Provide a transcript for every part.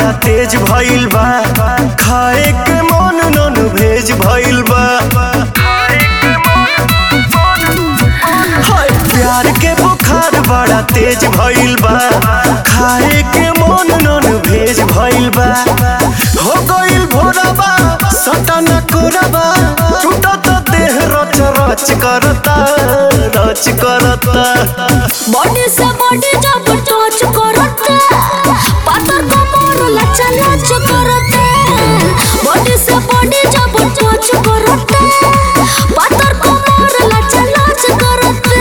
बड़ा तेज भइल बा खाए के मन नन भेज भइल बा हाय प्यार के बुखार बड़ा तेज भइल बा खाए के मन नन भेज भइल बा हो गइल भोरबा सटन कोरबा टूटत देह रच रच करता रच करता बॉडी से बॉडी जब टच करते पातर कमर लचा लच करते बॉडी से बॉडी जब टच करते पातर कमर लचा लच करते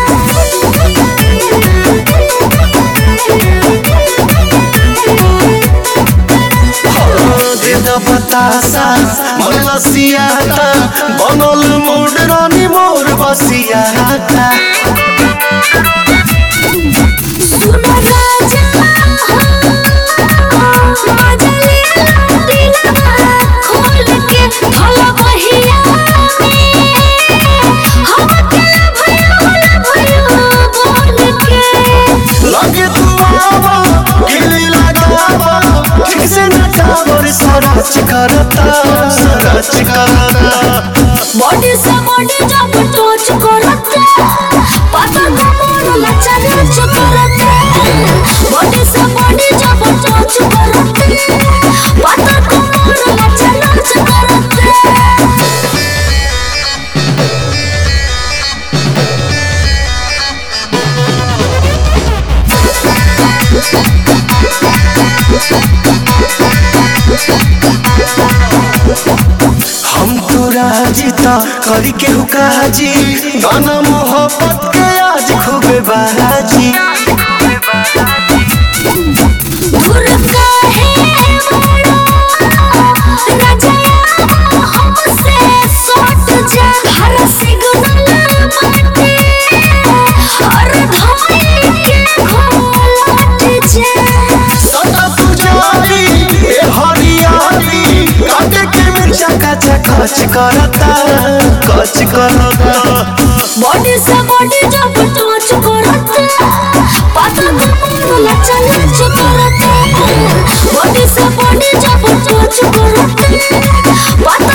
देद बतासा मन लसियाता बनल मोड रानी मोर बसियाता सुनो राजा मजा ले दिलवा खोल के भला बहिया हम अकेला भया होला भयो बोल के लगे तू आवा गिली लगावा ठीक से नचावर सरच करता सरच करता बॉडी से बॉडी जब टच करते पता कमर लचा लच करते बॉडी से बॉडी जब टच करते पता कमर लचा लच करते हम तो राजीता करी के हुकाजी गाना मोहब्बत के आज खूबे बाजी दूर काहे बड़ा राजा हमसे सट जा हर सिग्नल बाटे और धमनी के घोलट जा सदा पुजारी ए हरियाली काटे के मिर्चा कचा कच करता कच करता बॉडी से बॉडी जब टच करते पता कमर लचा लच करते बॉडी से बॉडी जब टच करते पता